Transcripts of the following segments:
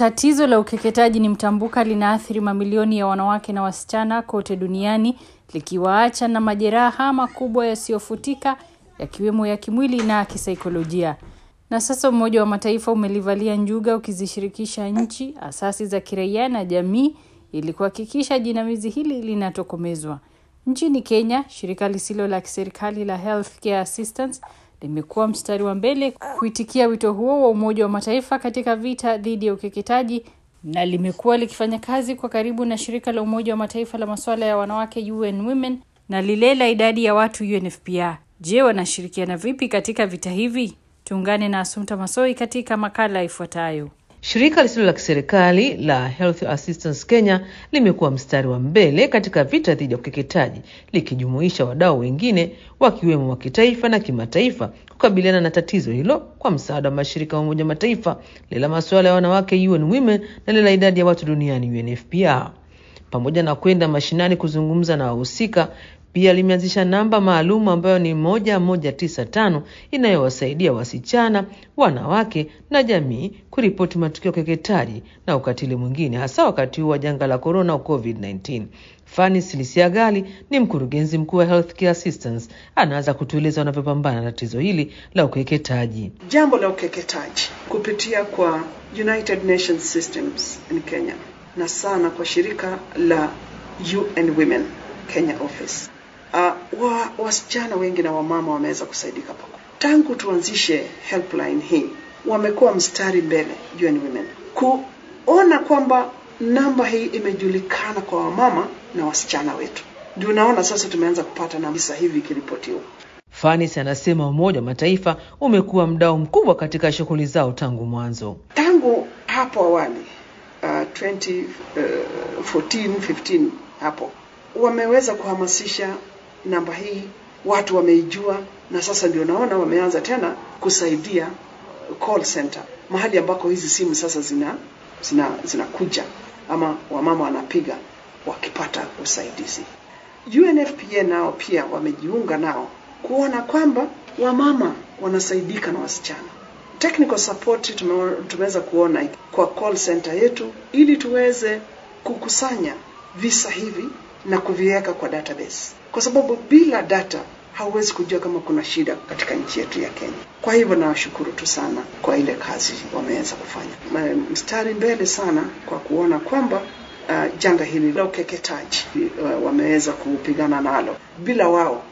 Tatizo la ukeketaji ni mtambuka, linaathiri mamilioni ya wanawake na wasichana kote duniani, likiwaacha na majeraha makubwa yasiyofutika, yakiwemo ya kimwili na kisaikolojia. Na sasa Umoja wa Mataifa umelivalia njuga ukizishirikisha nchi, asasi za kiraia na jamii ili kuhakikisha jinamizi hili linatokomezwa. Nchini Kenya, shirika lisilo la kiserikali la Healthcare Assistance limekuwa mstari wa mbele kuitikia wito huo wa Umoja wa Mataifa katika vita dhidi ya ukeketaji na limekuwa likifanya kazi kwa karibu na shirika la Umoja wa Mataifa la masuala ya wanawake UN Women na lile la idadi ya watu UNFPA. Je, wanashirikiana vipi katika vita hivi? Tuungane na Asumta Masoi katika makala ifuatayo. Shirika lisilo la kiserikali la Health Assistance Kenya limekuwa mstari wa mbele katika vita dhidi ya ukeketaji likijumuisha wadau wengine wakiwemo wa kitaifa na kimataifa kukabiliana na tatizo hilo kwa msaada wa mashirika ya Umoja Mataifa, lile la masuala ya wanawake UN Women na lile la idadi ya watu duniani UNFPA. Pamoja na kwenda mashinani kuzungumza na wahusika, pia limeanzisha namba maalum ambayo ni moja moja tisa tano inayowasaidia wasichana, wanawake na jamii kuripoti matukio ya ukeketaji na ukatili mwingine, hasa wakati huu wa janga la korona au COVID-19. Fani Silisiagali ni mkurugenzi mkuu wa Healthcare Assistance, anaanza kutueleza wanavyopambana na tatizo hili la ukeketaji. Jambo la ukeketaji kupitia kwa United Nations Systems in Kenya na sana kwa shirika la UN Women Kenya office uh, wa wasichana wengi na wamama wameweza kusaidika pakubwa tangu tuanzishe helpline hii. Wamekuwa mstari mbele UN Women kuona kwamba namba hii imejulikana kwa wamama na wasichana wetu. Ndio unaona sasa tumeanza kupata na visa hivi ikiripotiwa. Fanis anasema Umoja wa Mataifa umekuwa mdau mkubwa katika shughuli zao tangu mwanzo. Tangu hapo awali uh, 2014 15 hapo wameweza kuhamasisha namba hii, watu wameijua, na sasa ndio naona wameanza tena kusaidia call center, mahali ambako hizi simu sasa zina zina zinakuja ama wamama wanapiga wakipata usaidizi. UNFPA nao pia wamejiunga nao kuona kwamba wamama wanasaidika na wasichana. Technical support tume, tumeweza kuona kwa call center yetu ili tuweze kukusanya visa hivi na kuviweka kwa database, kwa sababu bila data hauwezi kujua kama kuna shida katika nchi yetu ya Kenya. Kwa hivyo nawashukuru tu sana kwa ile kazi wameweza kufanya, mstari mbele sana kwa kuona kwamba uh, janga hili la ukeketaji uh, wameweza kupigana nalo. Bila wao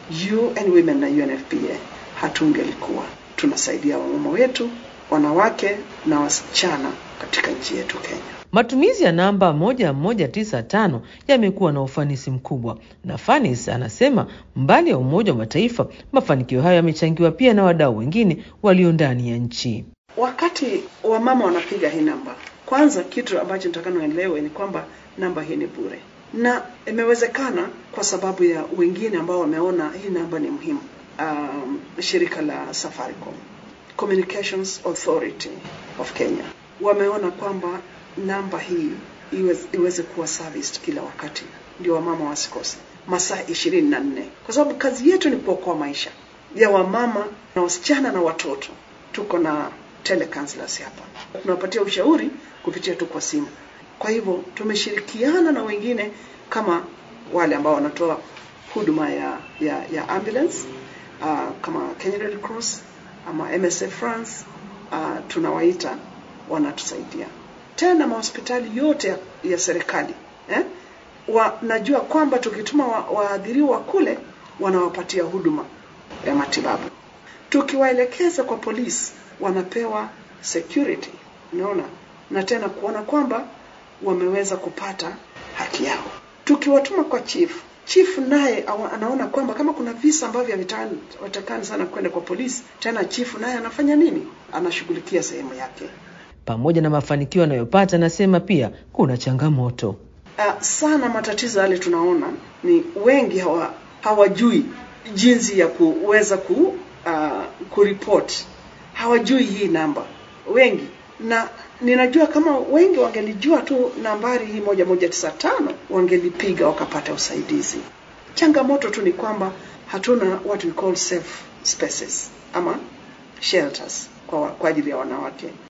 UN Women na UNFPA hatungelikuwa tunasaidia wamama wetu, wanawake na wasichana katika nchi yetu Kenya. Matumizi ya namba moja moja tisa tano yamekuwa na ufanisi mkubwa, na Fanis anasema mbali ya Umoja wa Mataifa, mafanikio hayo yamechangiwa pia na wadau wengine walio ndani ya nchi. Wakati wamama wanapiga hii namba, kwanza kitu ambacho nitakana uelewe ni kwamba namba hii ni bure, na imewezekana kwa sababu ya wengine ambao wameona hii namba ni muhimu. Um, shirika la Safaricom, Communications Authority of Kenya wameona kwamba namba hii iweze, iweze kuwa serviced kila wakati, ndio wamama wasikose masaa ishirini na nne kwa sababu kazi yetu ni kuokoa maisha ya wamama na wasichana na watoto. Tuko na telecounselors hapa, tunawapatia ushauri kupitia tu kwa simu. Kwa hivyo tumeshirikiana na wengine kama wale ambao wanatoa huduma ya, ya, ya ambulance uh, kama Kenya Red Cross ama MSF France uh, tunawaita wanatusaidia tena mahospitali yote ya, ya serikali eh? Wanajua kwamba tukituma waadhiriwa wa kule wanawapatia huduma ya matibabu. Tukiwaelekeza kwa polisi wanapewa security, unaona, na tena kuona kwamba wameweza kupata haki yao. Tukiwatuma kwa chief, chief naye anaona kwamba kama kuna visa ambavyo havitakani sana kwenda kwa polisi, tena chief naye anafanya nini? Anashughulikia sehemu yake. Pamoja na mafanikio anayopata, anasema pia kuna changamoto uh, sana. Matatizo yale tunaona ni wengi hawa, hawajui jinsi ya kuweza ku uh, kuripoti, hawajui hii namba wengi, na ninajua kama wengi wangelijua tu nambari hii moja moja tisa tano wangelipiga wakapata usaidizi. Changamoto tu ni kwamba hatuna what we call safe spaces ama shelters kwa, kwa ajili ya wanawake.